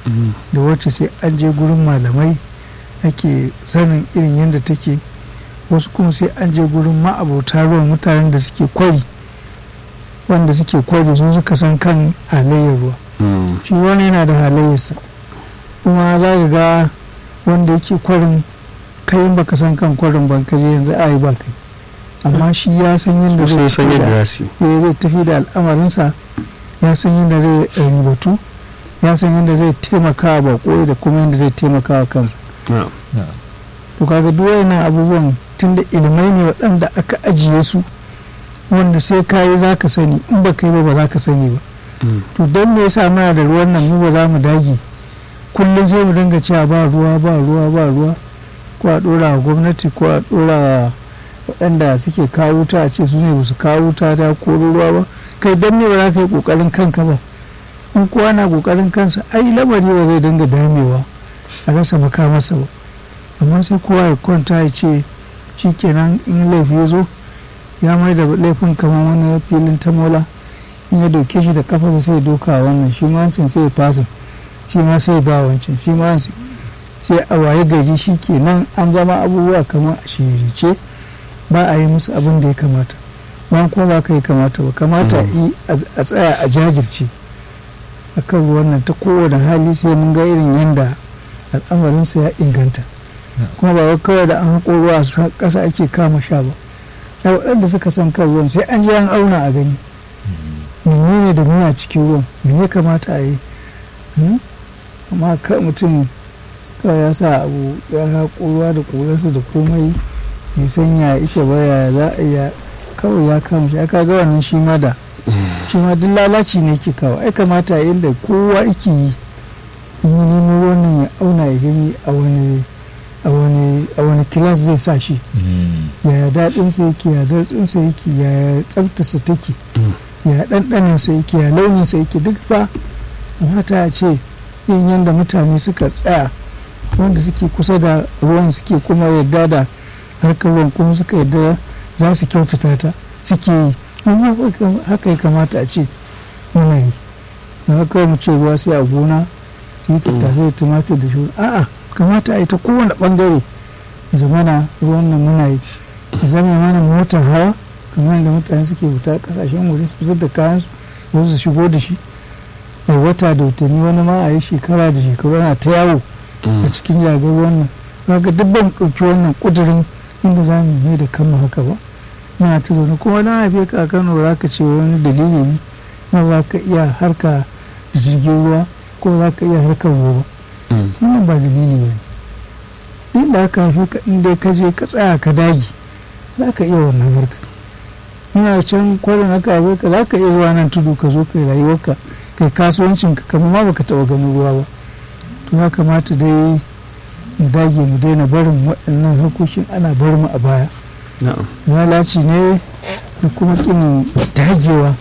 da wacce sai an je gurin malamai ake sanin irin yadda take wasu kuma sai an je gurin ma'abota ruwan mutanen da suke kwari wanda suke kwari su suka san kan halayyar ruwa shi wani yana da halayyarsa kuma za ka ga wanda yake kwarin kai in baka san kan kwarin ban ka je yanzu a yi ba kai amma shi ya san yadda sun zai san tafi yadda da- za su yi eh, zai tafi da al'amarinsa ya san yadda zai ribatu ya san yadda zai taimaka wa bako da kuma yadda zai taimaka wa kansa na'am to kaga duk wayannan abubuwan tunda ilimai ne waɗanda aka ajiye su wanda sai ka yi za ka sani in ba ka yi ba ba za ka sani ba Mm. to don me yasa muna da ruwan nan mu ba za mu dage kullum sai mu dinga cewa ba ruwa ba ruwa ba ruwa ko a ɗora wa gwamnati ko a ɗora wa waɗanda suke kawo wuta a ce su ne ba su kawo wuta da ko ruwa ba kai don me ba za ka yi ƙoƙarin kanka ba in kowa na ƙoƙarin kansa ai lamari ba zai dinga damewa a rasa makamarsa ba amma sai kowa ya kwanta ya ce shi kenan in laifi ya zo ya mai da laifin kamar wani filin tamola in ya doke shi da kafa sai ya doka wa wannan shi ma wancan sai ya fasa shi ma sai ya ba wancan shi ma sai sai a waye gari shi kenan an zama abubuwa kamar a shirice ba a yi musu abin da ya kamata ba kuma ba ka yi kamata ba kamata yi a tsaya a jajirce a kan ruwan nan ta kowane hali sai mun ga irin yadda al'amarinsa ya inganta kuma ba wai kawai da an haƙo ruwa a ƙasa ake kama sha ba da waɗanda suka san kan ruwan sai an je an auna a gani menene da muna cikin ruwan me ya kamata a yi Hmm? amma ka mutum kawai ya sa abu ya haƙo ruwa da ƙurarsa da komai mai sanya ike baya za a iya kawai ya kama shi aka ga wannan shi ma da shi ma duk lalaci ne ke kawo ai kamata a inda kowa ike yi in yi nemo wannan ya auna ya gani a wani a wani a wani kilas zai sa shi yaya daɗinsa yake ya zartsinsa yake ya tsaftarsa take ya ɗanɗaninsa yake ya launinsa yake duk fa mata a ce yin yadda mutane suka tsaya wanda suke kusa da ruwan suke kuma yadda da harkar ruwan kuma suka yadda za su kyautata ta suke yi Mu haka ya kamata a ce muna yi na haka mu ce ruwa sai a gona su yi tattasai da tumatir da shi a'a kamata a yi ta kowane bangare ya zamana ruwan nan muna yi ya zama mana motar hawa kamar yadda mutane suke fita kasashen waje su fitar da kayan su su shigo da shi a wata da watanni wani ma a yi shekara da shekaru ana ta yawo a cikin jagar wannan kaga duk ban ɗauki wannan ƙudurin inda za mu mai da kanmu haka ba muna ta zaune kuma na haife ka a kano za ka ce wani dalili ne na za ka iya harka da jirgin ruwa ko za ka iya harkar ruwa wannan ba dalili ba ne inda aka haife ka inda ka je ka tsaya ka dage za ka iya wannan harka ina can kwarin aka haife ka za ka iya zuwa nan tudu ka zo kai rayuwarka kai kasuwancin ka kamar ma baka taɓa ganin ruwa ba to ya kamata dai mu dage mu daina barin waɗannan harkokin ana bar mu a baya lalaci ne da kuma ƙin dagewa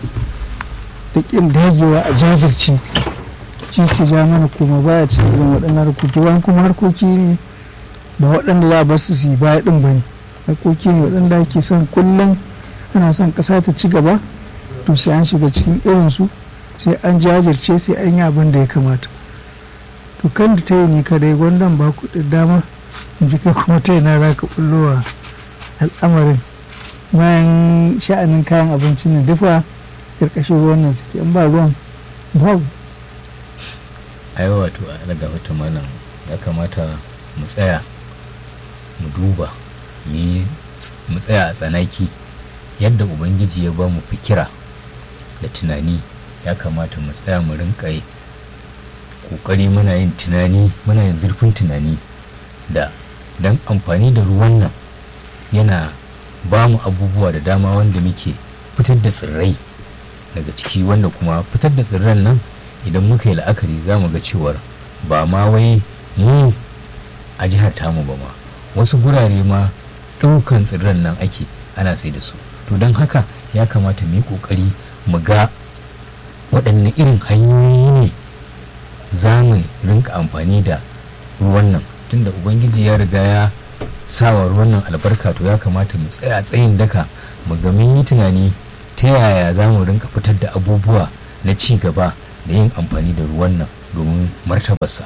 da ƙin dagewa a jajirce shi ke ja mana kuma baya cikin irin waɗannan harkoki wani kuma harkoki ne ba waɗanda za a bar su yi baya ɗin ba ne harkoki ne waɗanda ake son kullum ana son ƙasa ta ci gaba to sai an shiga cikin irinsu sai an jajirce sai an yi abin da ya kamata to kan da ta yi ne kadai gwandan ba ku da dama in ji kai kuma ta yana za ka bullowa al'amarin bayan sha'anin kayan abincin nan dufa karkashin ruwan nan suke in ba ruwan babu ai wato a daga wata malam ya kamata mu tsaya mu duba mu tsaya a tsanaki yadda ubangiji ya ba mu fikira da tunani ya kamata mu tsaya mu rinka yi kokari muna yin tunani muna yin zurfin tunani da don amfani da ruwan nan yana ba mu abubuwa da dama wanda muke fitar da tsirrai daga ciki wanda kuma fitar da tsirran nan idan muka yi la'akari za mu ga cewar ba ma wai mu a jihar tamu ba ma wasu gurare ma ɗaukan tsirran nan ake ana sai da su to don haka ya kamata mu yi ƙoƙari mu ga waɗanne irin hanyoyi ne za mu rinka amfani da ruwan nan tunda ubangiji ya riga ya sawa ruwan nan albarka to ya kamata mu tsaya tsayin daka mu ga mun yi tunani ta yaya za mu rinka fitar da abubuwa na ci gaba da yin amfani da ruwan nan domin martabarsa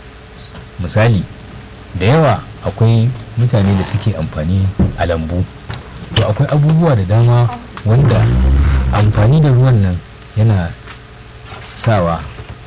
misali da yawa akwai mutane da suke amfani a lambu to akwai abubuwa da dama wanda amfani da ruwan nan yana sawa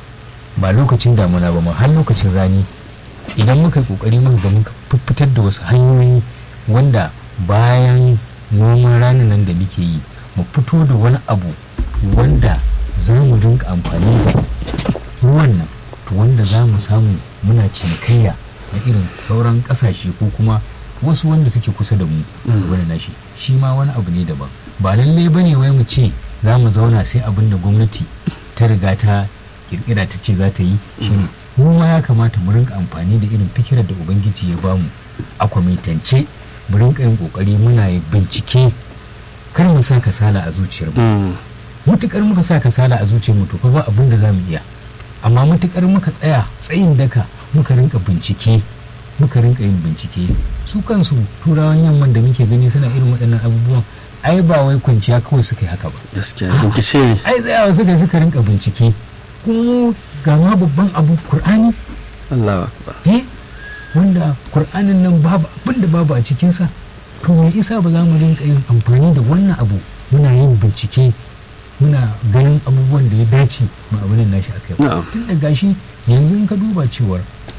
ba lokacin damuna ba ma har lokacin rani idan muka yi kokari muka ga muka fitar da wasu hanyoyi wanda bayan noman ranin nan da muke yi mu fito da wani abu wanda za mu dinga amfani da ruwan nan to wanda za mu samu muna cinikayya na irin sauran kasashe ko kuma wasu wanda suke kusa da mu wani nashi shi ma wani abu ne daban ba lallai bane wai mu ce za mu zauna sai abin da gwamnati ta riga ta kirkira ta ce za ta yi shine mu ma ya kamata mu rinka amfani da irin fikirar da ubangiji ya bamu a kwamitance mu rinka yin kokari muna yin bincike kar mu sa kasala a zuciyar mu mutukar muka sa kasala a zuciyar mu to fa ba abin da zamu iya amma mutukar muka tsaya tsayin daka muka rinka bincike muka rinka yin bincike su kansu turawan yamman da muke gani suna irin waɗannan abubuwan ai ba wai kwanciya kawai suka yi haka ba gaskiya bincike ne ai tsayawa suka suka rinka bincike kuma ga ma babban abu qur'ani Allah akbar eh wanda qur'anin nan babu abin da babu a cikinsa to me isa ba za mu rinka yin amfani da wannan abu muna yin bincike muna ganin abubuwan da ya dace ma abin nashi a kai na'am tun da gashi yanzu in ka duba cewar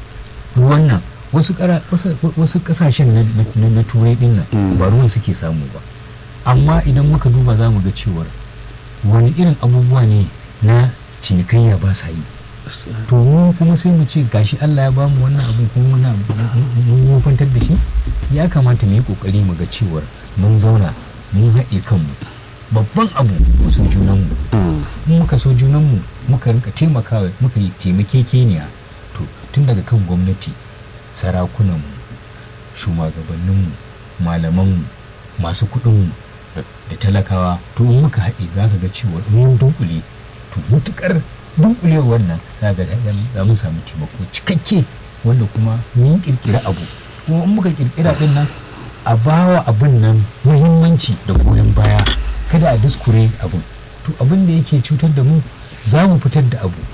ruwan nan wasu kara- wasu- wasu kasashen na- na na turai din nan Mm. ba ruwan suke samu ba amma idan muka duba za mu ga cewar wani irin abubuwa ne na cinikayya ba sa yi to mu kuma sai mu ce gashi Allah ya bamu wannan abin kuma muna mun wofantar da shi ya kamata mu yi kokari mu ga cewar mun zauna mun haɗe kanmu babban abu mu so junanmu Mm. in muka so junanmu muka rinka taimakawa muka yi taimakekeniya to tun daga kan gwamnati sarakunanmu shugabanninmu malamanmu masu kuɗinmu da da talakawa to in muka haɗe za ka ga cewa in mun dunkule to mutukar dunkulewar nan za ga za mu samu taimako cikakke wanda kuma mun kirkira abu kuma in muka kirkira din nan a bawa abin nan muhimmanci da goyon baya kada a diskure abin to abin da yake cutar da mu za mu fitar da abu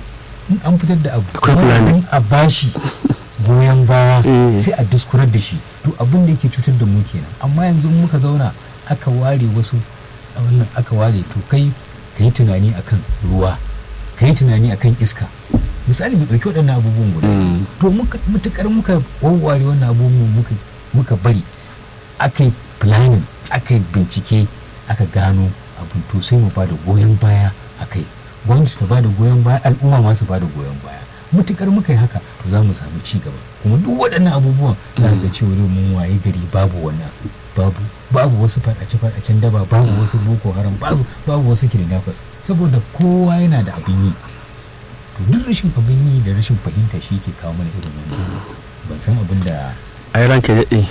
in an fitar da abu Akwai planning. a bashi goyon baya Eh. sai a diskurar da shi to abin da yake cutar da mu kenan amma yanzu in muka zauna aka ware wasu a wannan aka ware to kai ka yi tunani akan ruwa ka yi tunani akan iska misali mu ɗauki waɗannan abubuwan guda Mm. to muka mutukar muka wawware wannan abubuwan muka muka bari aka yi planning aka yi bincike aka gano abin to sai mu bada goyon baya a kai gwamnati ta bada goyon baya al'umma ma su bada goyon baya mutukar muka yi haka to za mu samu ci gaba kuma duk waɗannan abubuwan za ga cewa yau mun waye gari babu wannan babu babu wasu faɗace-faɗacen daba babu wasu boko haram babu babu wasu kidnappers saboda kowa yana da abin yi to duk rashin abin yi da rashin fahimta shi ke kawo mana irin wannan ban san abin da ai ranka ya daɗe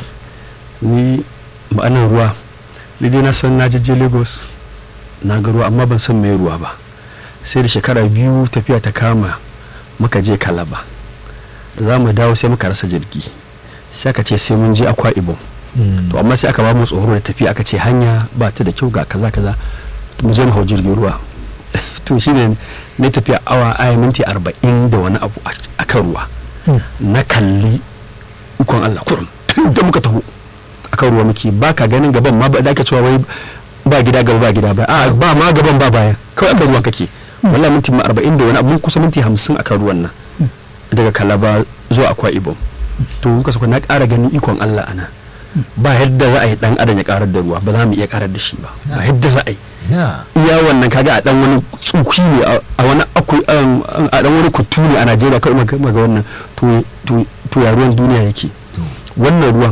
ni ma'anar ruwa ni dai na san na je lagos na ga ruwa amma ban san mai ruwa ba sai da shekara biyu tafiya ta kama muka je kalaba za mu dawo sai muka rasa jirgi sai aka ce sai mun je akwa ibom to amma sai aka ba mu tsoro da tafiya aka ce hanya ba ta da kyau ga kaza kaza mu je mu hau jirgin ruwa to shine ne tafiya awa aya minti arba'in da wani abu a kan ruwa na kalli ikon Allah kurum da muka taho akan ruwa muke ba ka ganin gaban ma ba da ake cewa wai ba gida gaba ba gida ba a ba ma gaban ba baya kawai akan ruwan kake wallahi minti ma arba'in da wani abu mun kusa minti hamsin akan ruwan nan daga kalaba zuwa akwa ibom to muka saka na ƙara ganin ikon Allah ana ba yadda za a yi dan adam ya karar da ruwa ba za mu iya karar da shi ba ba yadda za a yi ya iya wannan kaga a dan wani tsuki ne a wani aku a dan wani kutu ne a Najeriya kawai maga maga wannan to to to ya ruwan duniya yake to wannan ruwan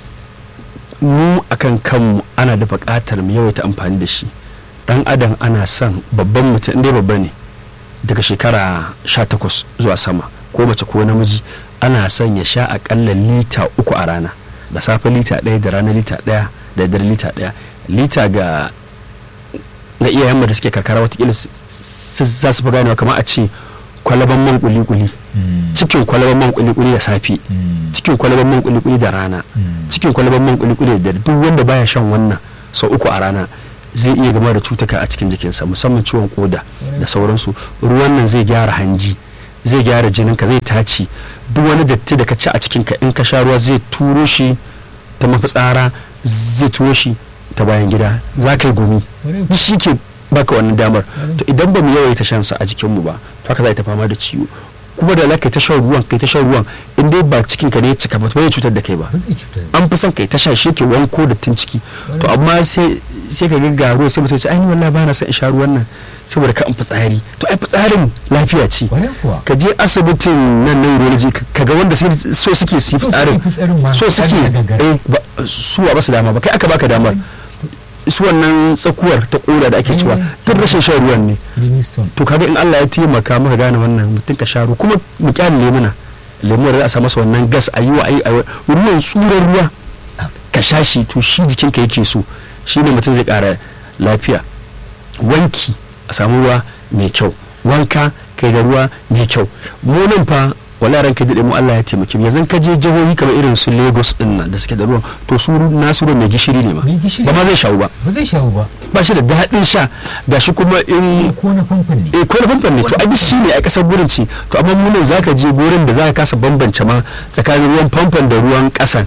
mu akan kanmu ana da buƙatar mu yawaita amfani da shi dan adam ana son babban mutum inda babba ne daga shekara 18 zuwa sama ko mace ko namiji ana son ya sha akalla lita uku a rana da safe lita ɗaya da rana lita ɗaya da dare lita ɗaya lita ga ga iyayenmu da suke karkara watakila su- su- za su fi ganewa kamar a ce kwalaban man kuli-kuli mm, cikin kwalaban man kuli-kuli da safe mm, cikin kwalaban man kuli-kuli da rana mm, cikin kwalaban man kuli-kuli da dare duk wanda baya shan wannan sau uku a rana zai iya gama da cutuka a cikin jikinsa musamman ciwon koda da sauransu ruwan nan zai gyara hanji zai gyara jininka zai taci duk wani datti da ka ci a cikinka in ka sha ruwa zai turo shi ta mafitsara zai turo shi ta bayan gida za ka yi gumi shi ke baka wannan damar to idan ba mu yawaita shan sa a jikinmu ba to haka za ta fama da ciwo kuma da kai ta shan ruwan kai ta shan ruwan in dai ba cikin ka ne ya cika ba zai cutar da kai ba ba zai cutar an fi son kai ta sha shi ke wanko da tun ciki to amma sai sai ka ga ruwa sai mutum ya ce ai ni wallahi ba na son in sha ruwan nan saboda ka in fitsari to ai fitsarin lafiya ce kwarai kuwa ka je asibitin nan na urology ka ga wanda sai so suke su yi fitsarin fitsarin ma so suke ana gagara. eh ba- su ba su dama ba kai aka baka damar su wannan tsakuwar ta koda da ake cewa Eh. tun rashin shan ruwan ne kidney stone to kaga in Allah ya taimaka maka gane wannan mutum ka sha ruwa kuma mu kyale lemuna lemuwar za a sa masa wannan gas a yi wa ayi ruwan tsuran ruwa ka sha shi to shi jikinka yake so shi ne mutum zai kara lafiya wanki a samu ruwa mai kyau wanka kai da ruwa mai kyau mu nan fa wala ran ka dade mu Allah ya taimake mu yanzu ka je jihohi kamar irin su Lagos din nan da suke da ruwan to su nasu ruwan mai gishiri ne ma Mai gishiri. ba ma zai shawo ba ba zai shawo ba ba shi da daɗin sha gashi kuma in ko na famfon ne eh ko na famfon ne to ai shi ne a kasar gurin ce to amma mu ne zaka je gurin da zaka kasa bambance ma tsakanin ruwan famfon da ruwan kasan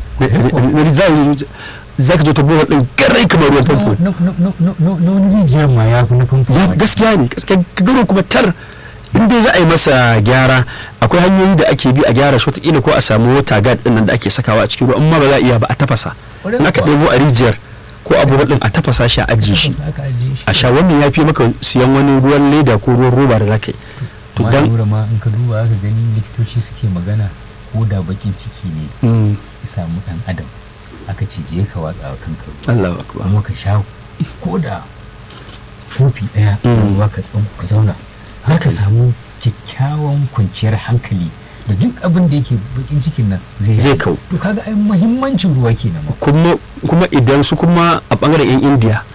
za ka je ta bohol din garai kamar ruwan famfo na na- na- na- na- na wani rijiyar ma ya fi na famfon ya ma. gaskiya ne gaskiya ka gano kuma tar in dai za a yi masa gyara akwai hanyoyi da ake bi a gyara shi wataƙila ko a samu wata gad din nan da ake sakawa a cikin ruwa amma ba za a iya ba a tafasa Ƙwarai in aka kuwa. ɗebo a rijiyar ko a bohol din a tafasa shi a ajiye shi Aka ajiye shi. a sha wannan ya fi maka siyan wani ruwan leda ko ruwan roba da za ka yi to amma dan lura ma in ka duba aka gani likitoci suke magana ko da bakin ciki ne Mm, ya samu dan adam aka ce je ka watsa wa kanka ruwa Allahu akbar kuma ka sha ko da kofi daya na Mm. ruwa ka tsan ka zauna za ka samu kyakkyawan kwanciyar hankali da duk abin da yake bakin cikin nan zai Zai kau. to kaga ai muhimmancin ruwa kenan ma kuma kuma idan su kuma a bangaren yan indiya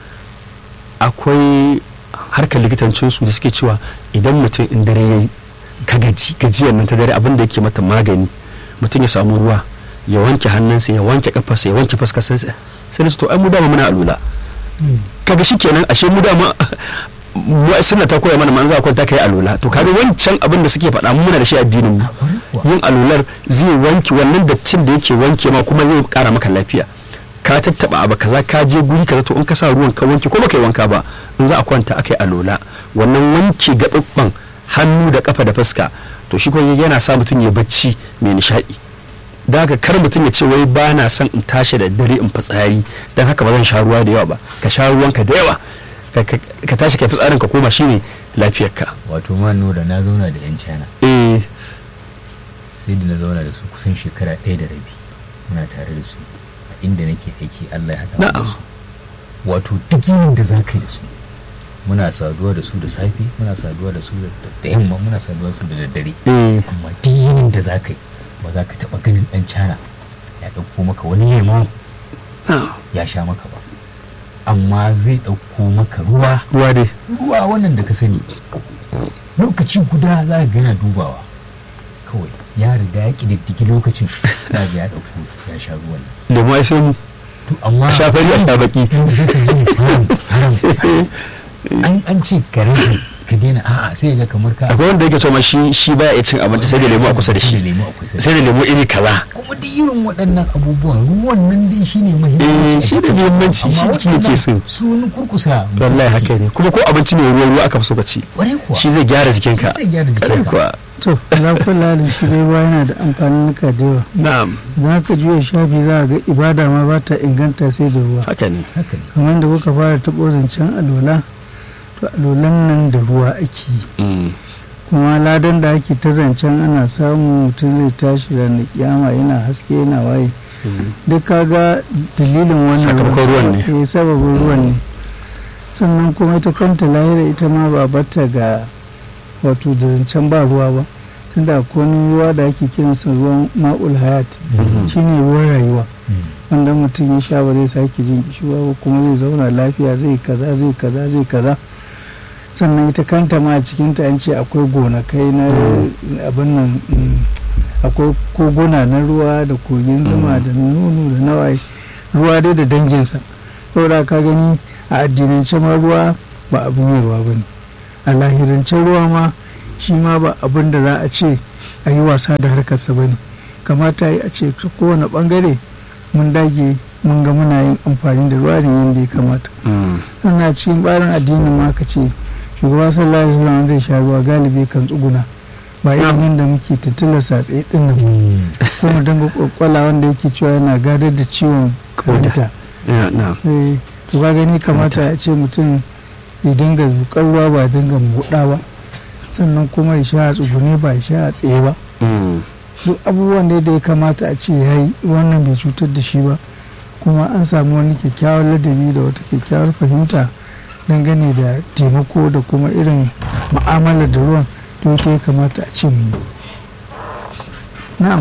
akwai harkar likitancinsu da suke cewa idan mutum in dare ya yi ka gaji gajiyar nan ta dare abin da yake mata magani mutum ya samu ruwa ya wanke hannunsa ya wanke kafarsa ya wanke fuskarsa sai da su to ai mu dama muna alula kaga shi kenan ashe mu dama mu suna ta koya mana manzo kwanta kai alula to kaga wancan abin da suke faɗa mu muna da shi addinin mu A kwarai kuwa. yin alular zai wanke wannan dattin da yake wanke ma kuma zai kara maka lafiya ka tattaba abu kaza ka je guri kaza to in ka sa ruwan ka wanke ko baka yi wanka ba in za a kwanta akai alola wannan wanke gaɓaɓɓan hannu da kafa da fuska to shi kuma yana sa mutum ya bacci mai nishaɗi da haka kar mutum ya ce wai ba na son in tashi da dare in fitsari don haka ba zan sha ruwa da yawa ba ka sha ruwanka da yawa ka- ka ka tashi ka fitsarin ka koma shine lafiyarka wato ma nura na zauna da yan china eh sai da na zauna da su kusan shekara ɗaya da rabi muna tare da su a inda nake aiki Allah ya haɗa mu da Na'am. su wato duk yinin da za ka yi da su muna saduwa da su da safe muna saduwa da su da da yamma muna saduwa da su da daddare eh amma duk yinin da za ka yi ba za ka taɓa ganin ɗan cana ya ɗauko maka wani lemo ah, ya sha maka ba amma zai ɗauko maka ruwa ruwa dai ruwa wannan da ka sani lokaci guda za ka gana dubawa kawai ya riga ya ƙididdigi lokacin za ga ya ɗauko ya sha ruwan nan lemu ai sai mu to amma a sha fari a sha baki sai ka yi haram haram an an ce ka rage ka daina a'a sai ga kamar ka akwai wanda yake cewa ma shi shi baya iya cin abinci sai da lemu a kusa da Sai shi lemu a kusa da sai da lemu iri kaza kuma duk irin waɗannan abubuwan ruwan nan dai shine Eh, muhimmanci a shi ne jikin muhimmanci, amma shi jiki yake so. waɗannan su wani kurkusa mutum wallahi yake. haka ne kuma ko abinci mai ruwa ruwa aka fi so ka ci Ƙwarai kuwa shi zai gyara jikinka Zai gyara jikinka. Ƙwarai kuwa to za ku lalin shi dai ruwa yana da amfanin da yawa na'am za ka juya shafi za a ga ibada ma ba ta inganta sai da ruwa haka ne haka ne kamar da kuka fara taɓo zancen alola to alolan nan da ruwa ake yi Mm. kuma ladan da ake ta zancen ana samu mutum zai tashi ranar kiyama yana haske yana waye Mm. duk kaga dalilin wannan Sakamakon ruwan ne. eh sababin ruwan ne sannan kuma ita kanta lahira ita ma ba bata ga wato da zancen ba ruwa ba tunda akwai wani ruwa da ake kiransa ruwan ma'ul hayat Mhm. shine ruwan rayuwa Mm. wanda mutum ya sha ba zai sake jin kishiwa ba kuma zai zauna lafiya zai kaza zai kaza zai kaza sannan ita kanta ma a cikinta an ce akwai gonakai na abin nan mm, akwai koguna na ruwa da kogin zuma da nono da nawaye ruwa dai da danginsa saboda ka gani a addinance ma ruwa ba abin yi ruwa ba ne a lahirance ruwa ma shi ma ba abin da za a ce a yi wasa da harkarsa ba ne kamata yi a ce ta kowane bangare mun dage mun ga muna yin amfani da ruwa ne yadda ya kamata sannan cikin barin addinin ma ka ce shugaba sallallahu alaihi wasallam zai sha ruwa galibi kan tsuguna ba irin yadda muke tattala satse din nan ko mu danga kwakwala wanda yake cewa yana gadar da ciwon kanta to ka gani kamata a ce mutum ya dinga zukar ruwa ba dinga buɗa ba sannan kuma ya sha a tsugune ba ya sha a tsaye ba duk abubuwan da ya kamata a ce ya yi wannan bai cutar da shi ba kuma an samu wani kyakkyawar ladabi da wata kyakkyawar fahimta dangane da taimako da kuma irin ma'amala da ruwan to ita ya kamata a ce mu yi na'am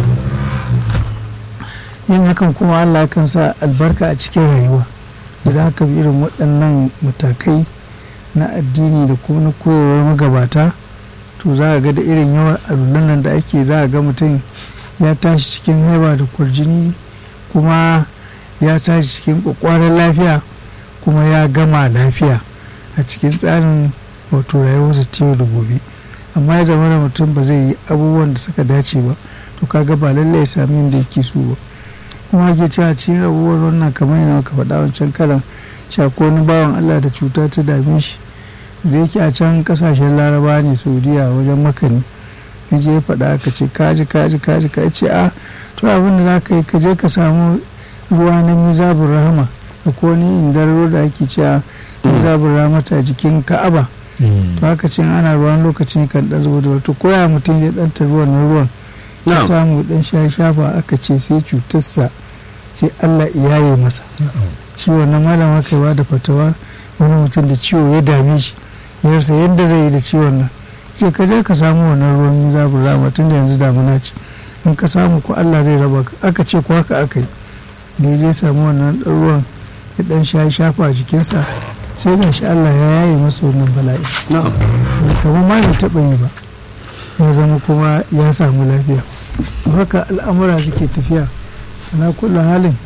yin hakan kuma allah kan sa albarka a cikin rayuwa idan aka bi irin waɗannan matakai na addini da kuma na koyarwar magabata to za a ga da irin yawan alulan nan da ake za a ga mutum ya tashi cikin haiba da kwarjini kuma ya tashi cikin kwakwaran lafiya kuma ya gama lafiya a cikin tsarin wato rayuwarsa ta yau da gobe amma ya zama da mutum ba zai yi abubuwan da suka dace ba to kaga ba lallai ya sami yadda yake so ba kuma ke cewa cikin abubuwan wannan kamar yana ka faɗa wancan karan cewa ko wani bawan Allah da cuta ta dame shi da yake a can kasashen laraba ne saudiya wajen makani ya je ya faɗa aka ce kaji kaji kaji ka ce a to abin da za ka yi ka je ka samu ruwa na mizabun rahama da ko ni indar da ake cewa mizabun rahama ta jikin ka'aba to haka ce ana ruwan lokacin kan dan zuba da wato koya mutum ya dan ruwan na ruwan ya samu dan sha shafa aka ce sai cutarsa sai Allah iyaye masa shi wannan malama kaiwa da fatawa wani mutum da ciwo ya dame shi ya rasa yadda zai yi da ciwon nan ce ka je ka samu wannan ruwan mizabun rahama tun da yanzu damuna ce in ka samu ko Allah zai raba aka ce ko haka aka yi da ya je samu wannan ɗan ruwan ya ɗan sha shafa a jikinsa sai ga shi Allah ya yaye masa wannan bala'i kamar ma bai taɓa yi ba ya zama kuma ya samu lafiya haka al'amura suke tafiya ana kula halin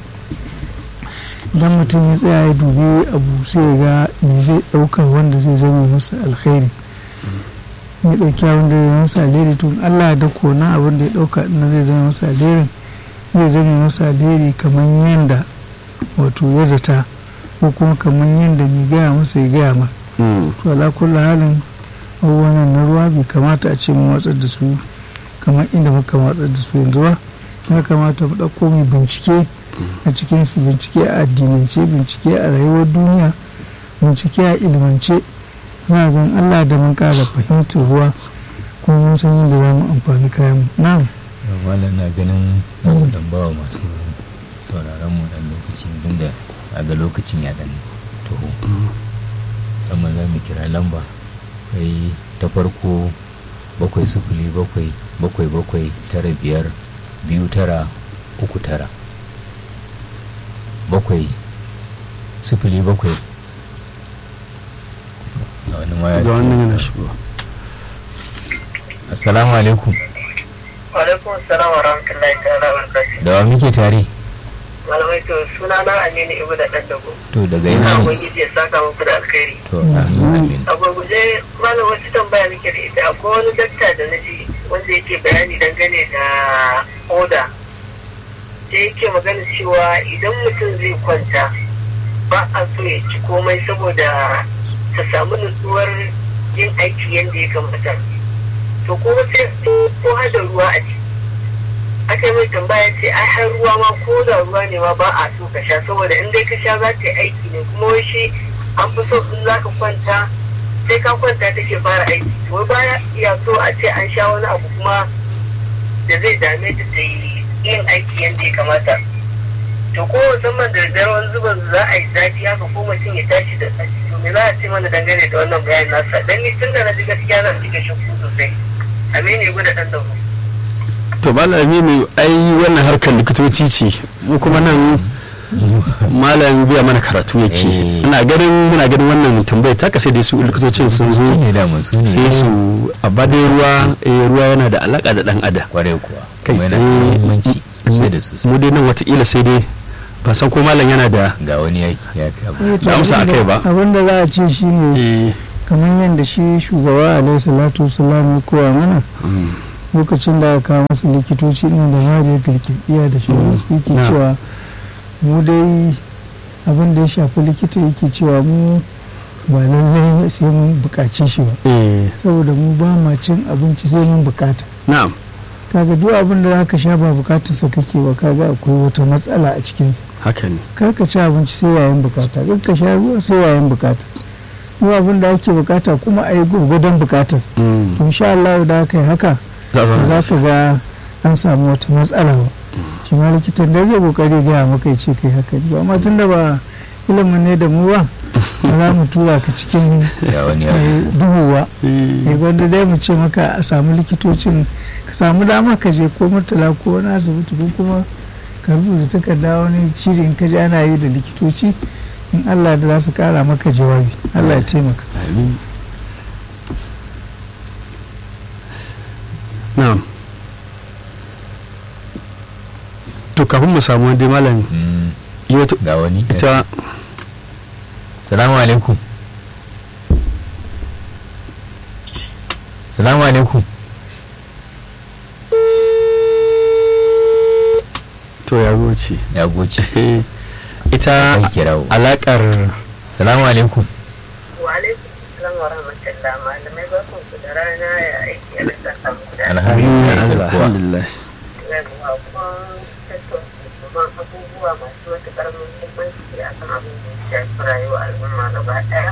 idan mutum ya tsaya ya dubi abu sai ya ga me zai ɗaukar wanda zai zama masa alkhairi ya ɗauki abin da zai masa alheri tun Allah da kona abin da ya ɗauka na zai zama masa alherin zai zama masa alheri kamar yadda wato ya zata ko kuma kamar yadda mai gaya masa ya gaya ma to ala kullu halin abubuwan na ruwa bai kamata a ce mu watsar da su kamar inda muka watsar da su yanzu ba ya kamata mu ɗauko mai bincike a cikin su bincike a addinance bincike a rayuwar duniya bincike a ilmance na zan Allah da mun ƙara fahimtar ruwa kuma mun san yadda za mu amfani kayan mu na'am malam na ganin za mu dan bawa masu sauraron mu dan lokaci tunda a ga lokacin ya dan taho amma za mu kira lamba kai ta farko bakwai sufuli bakwai bakwai bakwai tara biyar biyu tara uku tara bakwai sufuli bakwai a wani waya ga wannan yana shigo assalamu alaikum alaikum salam wa rahmatullahi ta'ala wa barakatuh da wa muke tare malamai to suna na aminu ibu da dan dago to daga ina ina ne ubangiji ya saka muku da alkhairi to amin amin a gurguje malam wasu tambaya muke da ita akwai wani dakta da na ji wanda yake bayani dangane da oda da yake magana cewa idan mutum zai kwanta ba a so ya ci komai saboda ta samu nutsuwar yin aiki yadda ya kamata to ko sai ko hada ruwa a ciki aka yi mai tambaya ce ai har ruwa ma ko da ruwa ne ma ba a so ka sha saboda in dai ka sha za ta yi aiki ne kuma wai shi an fi so in za ka kwanta sai ka kwanta take fara aiki wai baya iya so a ce an sha wani abu kuma da zai dame ta ta yi yin aiki yadda ya kamata to ko musamman da daddare wani zuban za a yi zafi haka ko mutum ya tashi da tsaki to me za a ce mana dangane da wannan bayanin nasa dan ni tun da na ji gaskiya na ji shakku sosai amini ya gudu dan da to malami ne ai wannan harkar likitoci ce mu kuma nan malam biya mana karatu yake Eh. ina ganin muna ganin wannan tambayar ta sai dai su likitocin sun zo su ne da su ne sai su abba dai ruwa eh, ruwa yana da alaka da dan adam kwarai kuwa kai kuma yana da tsaye muhimmanci sosai da sosai mu dai nan watakila sai dai ba san ko malam yana da ga wani yaki ya fi abu Eh, to Da amsa abinda- akai ba. abinda za a ce shine eh, kamar yadda shi shugaba alaihi salatu wasalam ya koya mana Mm. lokacin da aka kawo masa likitoci ɗin da mariyar kirkiya da shi yake na. cewa mu dai abin da ya shafi likita yake cewa mu ba lallai sai mun buƙace shi ba eh saboda mu ba ma cin abinci sai mun bukata na'am kaga duk abin da zaka sha ba bukatarsa kake ba kaga akwai wata matsala a cikinsa haka ne kar ka ci abinci sai yayin bukata kar ka sha ruwa sai yayin bukata duk abin da ake bukata kuma a yi gwargwadon bukatar Mm. to insha Allah da aka yi haka za a ba zauna za ka ga an samu wata matsala ba shi ma likitan da zai kokari gaya maka ya ce kai haka ba amma tunda ba ilimin ne da mu ba ba za mu tura ka cikin ga wani ya eh, duhu ba Eh, eh wanda dai mu ce maka a samu likitocin ka samu dama ka je ko murtala ko wani asibiti ko kuma ka rubuta takarda wani shiri in ka ji ana yi da likitoci in Allah da za su kara maka jawabi Allah ya taimaka amin. na'am to kafin mu samu wani malam Mm, yi wata ga wani ita salamu alaikum salamu alaikum to ya goce ya goce Eh, ita kai kirawo alakar salamu alaikum wa alaikum salam wa rahmatullah malamai barkan ku da rana ya aiki a da samu da alhamdulillah kuwa alhamdulillah yawa kun tattauna abubuwa masu matuƙar muhimmanci a kan abin da ya shafi rayuwar al'umma gaba ɗaya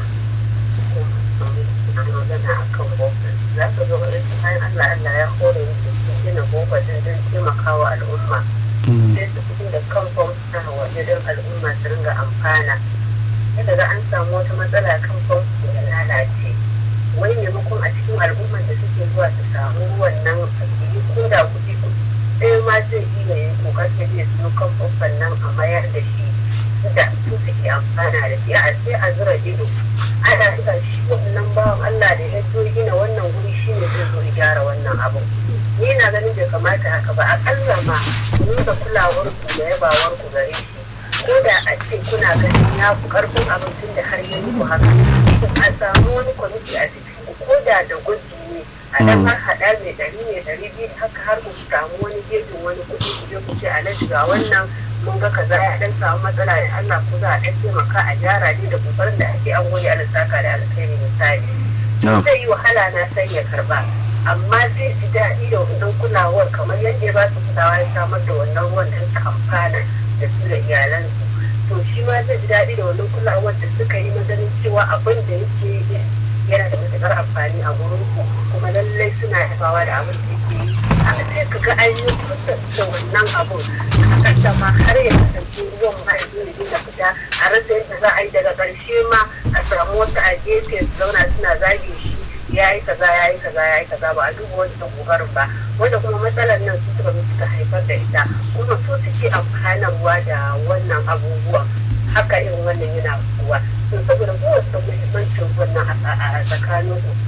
kuma magana a kan boko za ka zo ga ita bayan allah allah ya hore musu sun gina boko din don taimakawa al'umma Mm. sai su fitin da kan famfuna waje don al'umma su ringa amfana yadda ga an samu wata matsala kan famfo ya lalace wai maimakon a cikin al'umman da suke zuwa su samu ruwan nan a yi ko da kuɗi kuɗi ɗaya ma zai iya yin kokarin zai siyo kan famfon nan a mayar da shi da su suke amfana da shi a sai a zura ido ana suka shi wannan bawan Allah da ya zo gina wannan guri shi ne zai zo ya gyara wannan abu ni na ganin bai kamata haka ba akalla ma ku nuna kulawar ku da yabawar ku gare shi ko da a ce kuna ganin ya fi karfin abincin da har ya muku haka a samu wani kwamiti a cikin ku ko da da gwaji ne a dan har haɗa mai ɗari ne ɗari biyu haka har ku samu wani gejin wani kuɗi ku je ku ce a ga wannan mun ga kaza ya dan samu matsala da Allah ko za a dan taimaka a gyara ne da kokarin da ake an gode Allah saka da alkhairi misali na'am zai yi wahala na sai ya karba amma zai ji daɗi da wannan kulawar kamar yadda ya ba su kulawa ya samar da wannan ruwan don su amfana da su da iyalansu to shi ma zai ji daɗi da wannan kulawar da suka yi na ganin cewa abin da yake yi yana da matuƙar amfani a gurin ku kuma lallai suna yabawa da abin da yake yi haka sai ka ga an yi kusa da wannan abun a ƙasa ma har ya kasance ruwan ma ya zo ya dinga fita a rasa yadda za a yi daga ƙarshe ma a samu wata a gefe su zauna suna zage shi ya yi kaza ya yi kaza ya yi kaza ba a duba wancan kokarin ba wanda kuma matsalar nan su suka zo suka haifar da ita kuma su suke amfanarwa da wannan abubuwan haka irin wannan yana kuwa to saboda kowace muhimmancin wannan a tsakanin su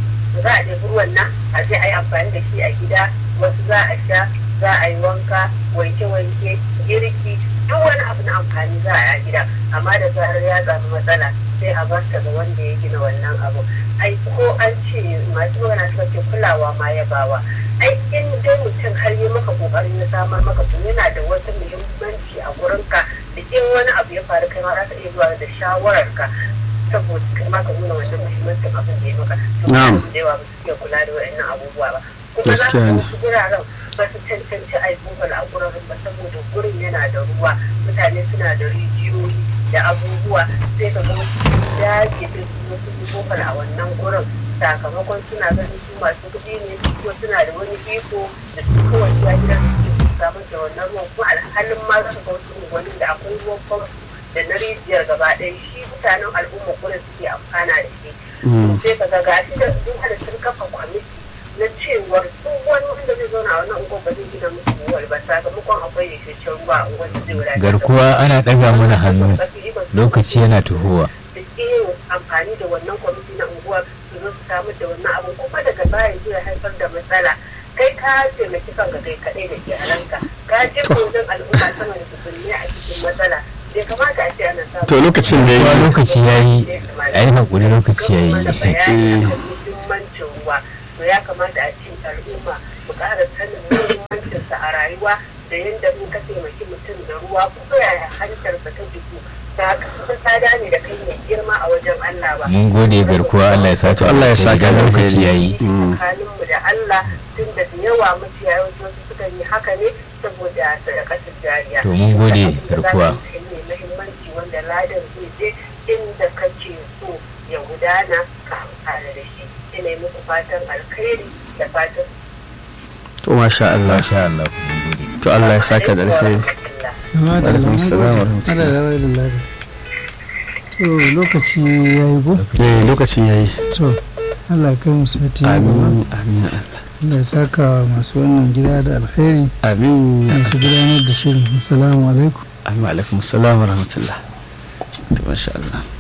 za a ɗebi ruwan nan a je a yi amfani da shi a gida wasu za a sha za a yi wanka wanke-wanke girki duk wani abu na amfani za a yi a gida amma da zarar ya samu matsala sai a bar ta ga wanda ya gina wannan abu ai ko an ce masu magana suka ce kulawa ma ya bawa ai in dai mutum har yi maka kokarin ya samar maka to yana da wata muhimmanci a gurinka da in wani abu ya faru kai ma za ka iya zuwa da shawararka saboda kai ma ka nuna wannan muhimmancin abin da ya maka to Na'am. da yawa ba su iya kula da waɗannan abubuwa ba kuma za Gaskiya ka ne. wasu guraren ba su cancanci a yi bubal a guraren ba saboda gurin yana da ruwa mutane suna da rijiyoyi da abubuwa sai ka ga wasu ya ke da su wasu bubal a wannan gurin sakamakon suna ganin su masu kuɗi ne ko suna da wani iko da su kawai ya gidan su ke samar da wannan ruwan kuma alhalin ma za ka ga wasu unguwannin da akwai ruwan famfo da na rijiyar gaba ɗaya shi mutanen al'umma gurin suke amfana da shi Mm. sai ka ga gashi da sun hada sun kafa kwamiti na cewar duk wani wanda zai zauna a wannan unguwar ba zai gina musu ruwal ba sakamakon akwai yashashen ruwa a unguwar da zai wadatar da garkuwa ana ɗaga mana hannu lokaci yana tuhowa da yin amfani da wannan kwamiti na unguwar su zo su samar da wannan abu kuma daga baya zai haifar da matsala kai ka taimaki kanka kai kaɗai da iyalanka ka je wajen al'umma sama da tukunni a cikin matsala bai kamata a ce ana samun to lokacin da Ruwa ya lokaci ya yi a yi haƙuri lokaci ya mana yi bayani akan muhimmancin ruwa to ya kamata a ce al'umma mu ƙara sanin muhimmancinsa a rayuwa da yadda in ka taimaki mutum da ruwa ko yaya hantarsa ta jiku ba ka tsada ne da kai mai girma a wajen Allah ba mun gode garkuwa Allah ya saka Allah ya saka da lokaci alheri. ya yi tsakaninmu da Allah tun da yawa maciya yawanci wasu suka yi haka ne saboda sadakatar jariya. To, mun gode, garkuwa. ne muhimmanci wanda ladan zai je inda kake so ya gudana ka amfana da shi. Ina yi muku fatan alkhairi da fatan to masha Allah masha Allah mun gode to Allah ya saka da alheri Amma da Alaikum lamun salam wa gode. rahmatullah. Ada da wai da ladi. To lokaci ya yi ko? eh lokacin yayi To Allah ya kai mu sati na gaba. amin amin Allah. Allah ya saka masu wannan gida da alkhairi. amin Masu gudanar da shirin. Assalamu alaikum. amin alaikum assalam wa rahmatullah to masha Allah